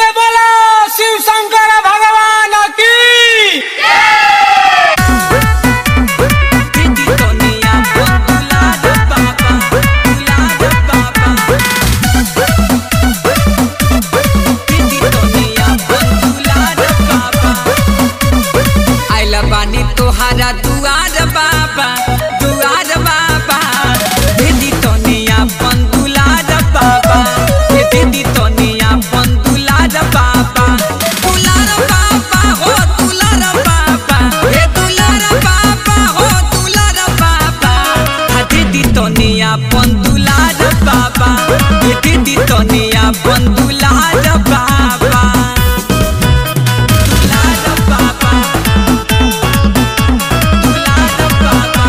से बोलो शिव शंकर भगवान की आइला बानी तोहारा दुआर बाबा दुआर बाबा दीदी तनिया अपन दुलार बाबा हे दीदी तनिया अपन दुलार बाबा दुलार बाबा हो दुलार बाबा हे दुलार बाबा हो दुलार बाबा हा दीदी तनिया अपन दुलार बाबा हे दीदी तनिया अपन दुलार बाबा दुलार बाबा दुलार बाबा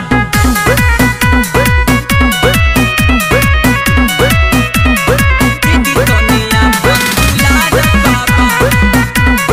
दीदी तनिया अपन दुलार बाबा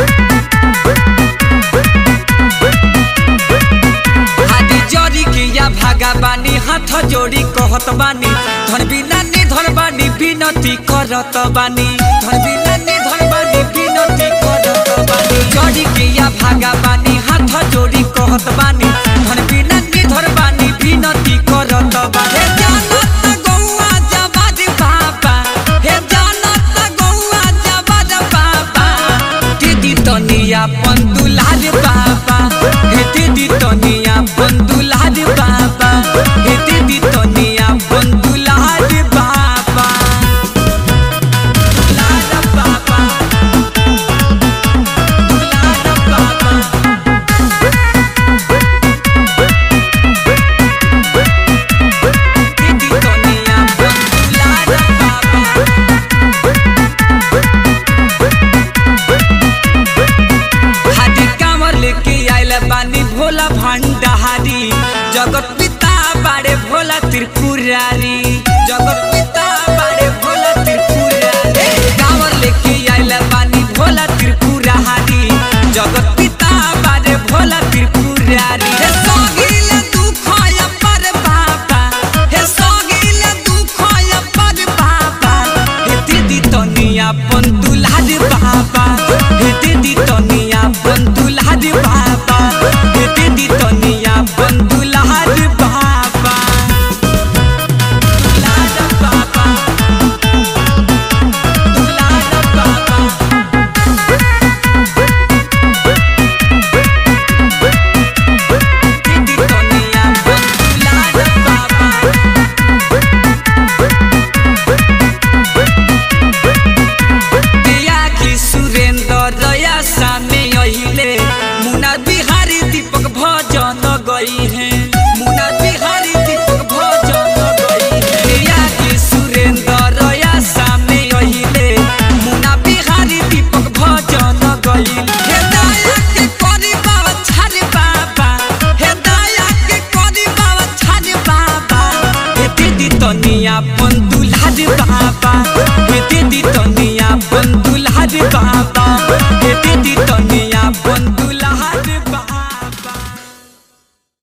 हादी जरी के या भागा बानी हाथ जोड़ी कहत बानी धन बिना निधन बानी विनती करत बानी धन बिना निधन बानी विनती करत बानी जरी के या भागा बानी हाथ जोड़ी कहत बानी धन बिना निधन बानी विनती करत बानी हे जानत गौआ जबाज बाबा हे जानत गौआ जबाज बाबा दीदी तनिया अपन दुलार बाबा हे दीदी तनिया अपन दुलार बाबा हे दीदी तनिया अपन दुलार बाबा दुलार बाबा दुलार बाबा दीदी तनिया अपन दुलार बाबा हादी कांवर लेके आइल बानी भोला भंडारी जगत पिता बाड़े भोला त्रिपुरारी जगत पिता बाड़े भोला त्रिपुरारी कांवर लेके आइल बानी भोला त्रिपुरारी जगत पिता बाड़े भोला त्रिपुरारी हे सोगिल दुख आया पर बाबा हे सोगिल दुख आया पर बाबा हे दीदी तनिया अपन दुलार बाबा हे दीदी तनिया अपन दुलार बाबा हे दीदी तनिया अपन दुलार बाबा दुलार बाबा दुलार बाबा दीदी तनिया अपन दुलार बाबा दिया की सुरेंद्र रया सामने अहिले मुना बिहारी दीपक भजन गई है मुना बिहारी दीपक भजन गई है दिया की सुरेंद्र रया सामने अहिले मुना बिहारी दीपक भजन गई हे दया